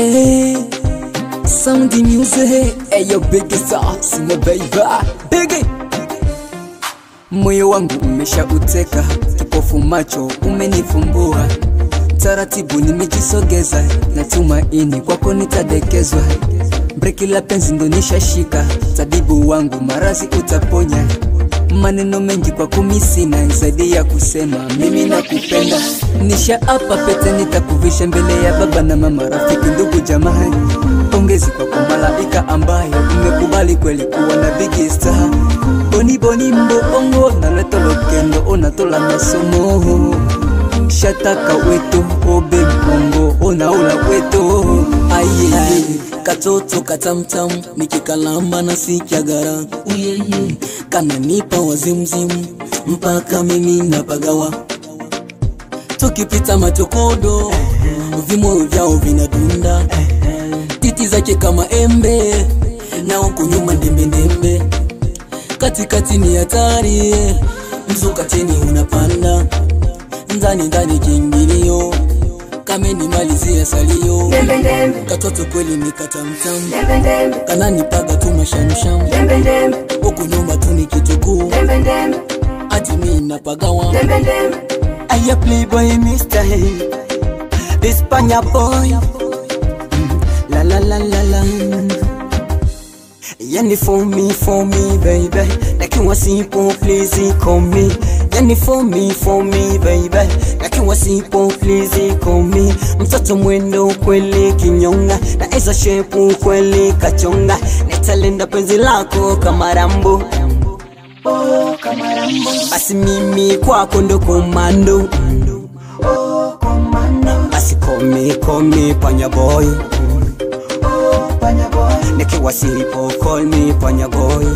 Hey, sound music, hey yo big star, sima baby, big Moyo wangu umeshauteka, kipofu macho umenifumbua, taratibu nimejisogeza, na tumaini kwako nitadekezwa. Breki la penzi ndo nishashika, tabibu wangu marazi utaponya. Maneno mengi kwa kumi sina zaidi ya kusema mimi nakupenda. Nisha apa pete nitakuvisha mbele ya baba na mama, rafiki, ndugu, jamaa. Pongezi kwako malaika ambaye umekubali kweli kuwa na big star. Boni boni mbongo naleta lokendo onatola masomo shataka weto obe mbongo onaula weto aye katoto katamtam nikikalamba na sikyagara uyeye kananipa wazimzimu mpaka mimi napagawa tukipita machokodo vimoyo vyao vinadunda titi zake kama embe na huku nyuma ndembendembe katikati ni hatari mzuka chini unapanda ndani ndani kiingilio kameni malizia salio katoto kweli ni katamtam kananipaga tu mashamsham huku nyuma tu ni kitukuu ati mi napagawa Aya playboy Mr. Hey Espanya boy Mm, La la la la la Yani for me, for me baby Nakiwa sipo please call me Yani for me, for me baby Nakiwa sipo please call me Mtoto mwendo kweli kinyonga Na eza shepu kweli kachonga Nitalenda penzi lako kama rambo basi mimi kwako ndo komando basi komi komi panya boy nikiwa sipo call me panya boy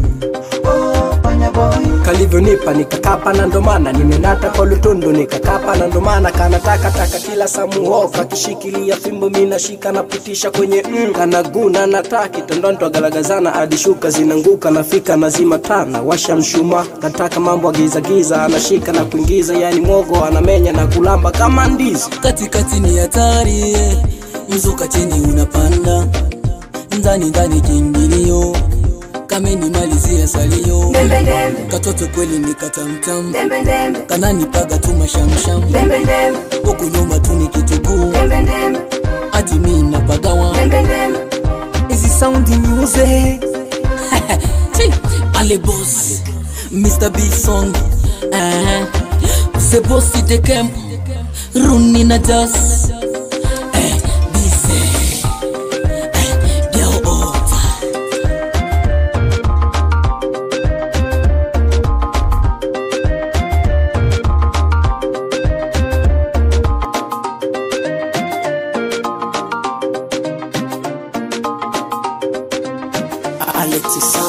kalivyonipa nikakapa na ndomana nimenata kwa lutundu nikakapa na ndomana kanataka taka kila samuho kakishikilia fimbo minashika napitisha kwenye mm, kanaguna nataki tondondo agalagazana hadi shuka zinanguka nafika nazima tana washa mshuma nataka mambo agizagiza anashika na kuingiza yani mwogo anamenya na kulamba kama ndizi katikati ni hatari mzuka chini unapanda ndani ndani kiingilio kameni malizia salio katoto kweli ni katamtam kananipaga tu mashamsham huku nyuma tu ni kitukuu ati mi napagawa Easy sound music, Chi, ale boss mr b song uh-huh. the boss the camp runi na jas eh, busy eh, girl over Alexis